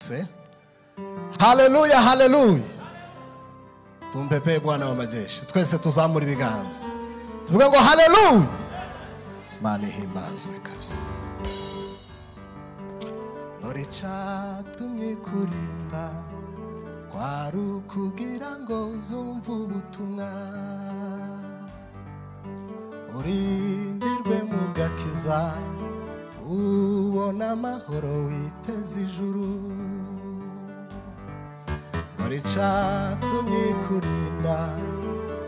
Eh? haleluya haleluya tumpepeye bwana w'amajeshi twese tuzamura ibiganza tuvuge ngo haleluya mana ihimbazwe kabisa dore cyatumye kurimba kwari ukugira ngo zumve ubutumwa urindirwe mu gakiza ubona amahoro witeze ijuru dore icatumye kurinda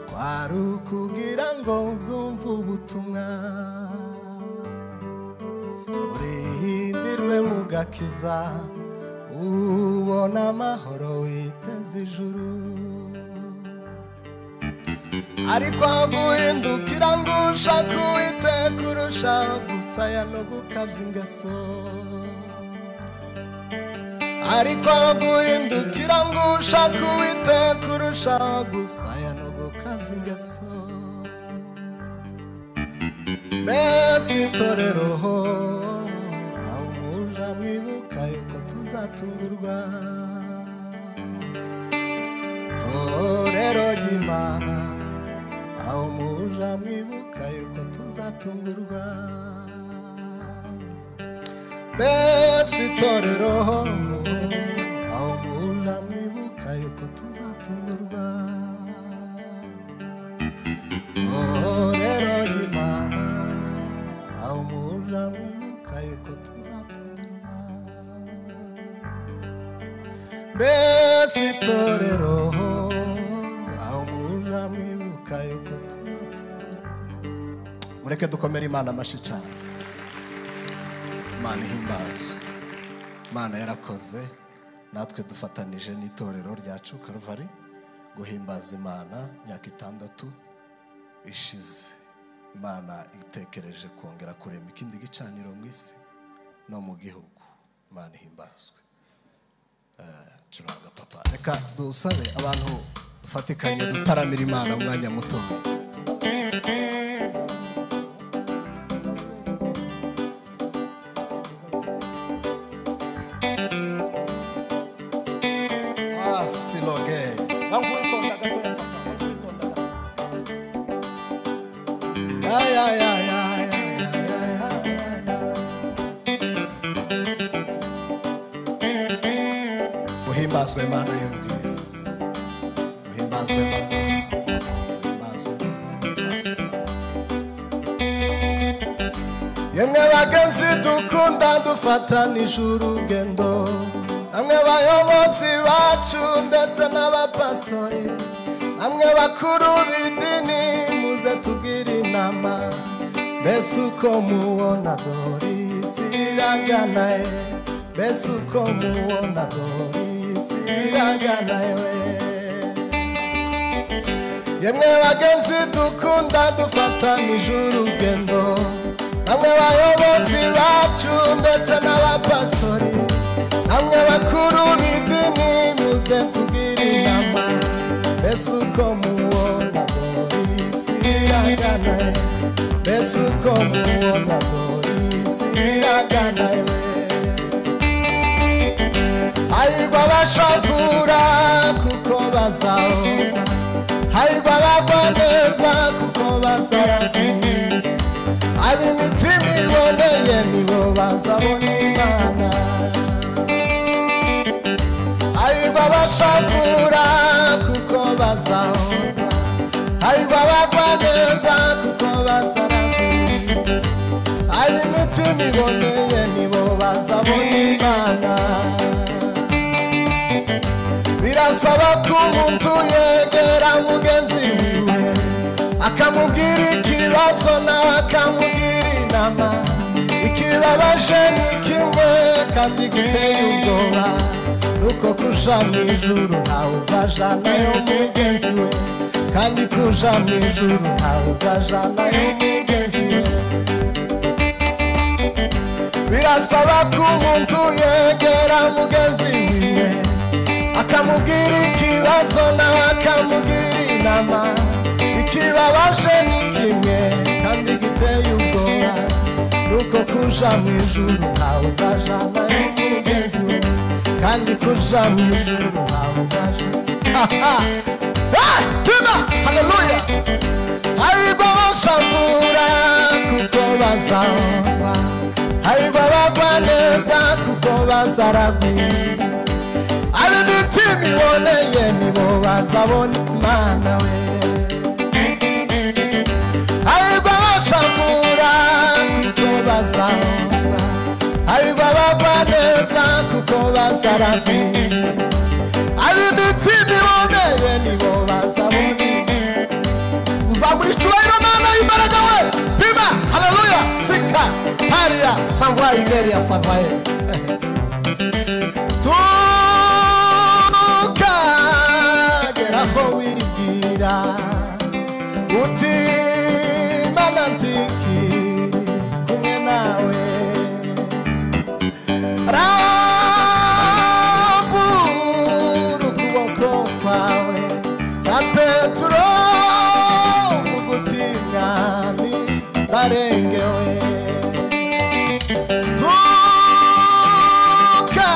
kwari ukugira ngo uzumve ubutumwa urindirwe mu gakiza ubona amahoro witeze ijuru ariko haguhindukira ngo ushake uwiteka urushaho gusaya no gukabya ingaso ariko guhindukira ngo ushake uwiteka kurushaho gusaya no gukabya ingeso mbese itorero ho aho umuja mwibuka yuko tuzatungurwa torero ry'imana aho umuja mwibuka yuko tuzatungurwa mbese itorero aho muhurira mwibuka yuko tuzatungurwa torero ry'imana aho muhurira mwibuka yuko tuzatungurwa mbese itorero aho muhurira mwibuka yuko tuzatungurwa mureke dukomere imana amashyi cyane mana ihimbazo mana yarakoze natwe dufatanije n'itorero ryacu karuvari guhimbaza imana imyaka itandatu ishize imana itekereje kongera kurema ikindi gicaniro mu isi no mu gihugu imana ihimbazwe Eh, curanga papa reka dusabe abantu dufatikanye dutaramira imana umwanya muto asiloge Ya, ya, ya, ya, ya, ya, ya, ya, ya. uhimbazwe imana y'ubwiza uhimbazwe imana uhimbazwe uhimbazwe yemwe bagenzi dukunda dufatanije urugendo namwe bayobozi bacu ndetse n'abapasitori namwe bakuru b'idini muze tubwire inama mbese uko mubona dorisi iraganaye mbese uko mubona dorisi iraganaye yemwe bagenzi dukunda dufatanije urugendo namwe bayobozi bacu ndetse n'abapasitori namwe bakuru b'idini muze tubwire inama mbese uko mubona dorisi iragana mbese uko mubona dorisi iragana hayigwa bashavura kuko bazahozwa hayigwa bagwa neza kuko bazarabwiza ab'imitima iboneye nibo bazabona imana hayigwa bashavura kuko bazahozwa hayigwa bagwa neza kuko bazarabwiza ab'imitima iboneye nibo bazabona imana birasaba ko umuntu yegera mugenzi wiwe akamubwira ikibazo nawe akamubwira inama ikibabaje ni kimwe kandi giteye ubwoba nuko kuja mu ijuru ntawe uzajanayo mugenzi we kandi kuja mu ijuru ntawe uzajanayo mugenzi we birasaba ko umuntu yegera mugenzi wiwe akamubwira ikibazo nawe akamubwira inama ikibabaje ni kimwe kandi giteye ubwoba nuko kuja mu ijuru ntawe uzajanayo mugenzi we kandi ko ujana ijuru ntawe uzaje tuba haleluya ariko bashavura kuko bazahozwa ariko bagwa neza kuko bazaragwiza ab'imitima iboneye nibo bazabona imana we ariko bashavura kuko bazahozwa ariko bagwa neza kuko bazaragwiza ab'imitima iboneye nibo bazabona imana uzamura icyubahiro mana y'imbaraga we bima haleluya sika hariya sangwa igeriya savaye tukagera aho wigira uti mana ndikiri kumwe nawe rambura ukuboko kwawe nka petero ugutinyami ndarengewe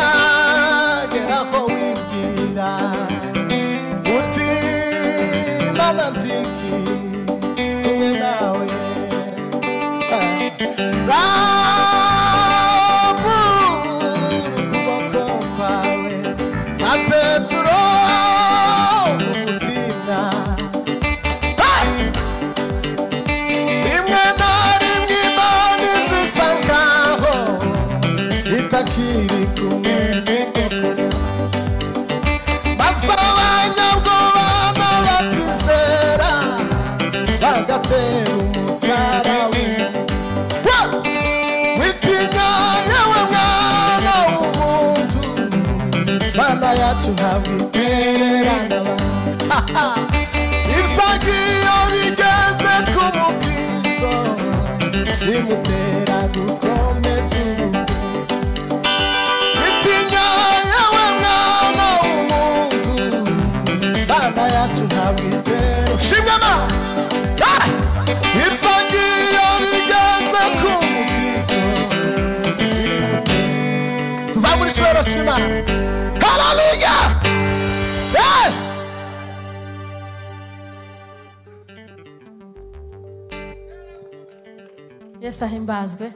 tukagera aho wibwira uti mana ndiki kumwe nawe rambura ukuboko kwawe nka petero ugutinya rimwe na rimwe imana inzu isa nkaho itakiri kumwe basabanyabwoba n'abatizera bagatera umusarawe witinya yewe mwana w'umuntu mana yacu ntabwo itererana abantu ibyagiye bigeze ku mukristo bimutera gukomeza ubuvuzi bitinya yewe mwana w'umuntu bana yacu ntabwo itera shimama ibyagiye bigeze ku mukristo bimutera- tuzamura icyubahiro cy'imana haleluya Hey! yesu ahimbazwe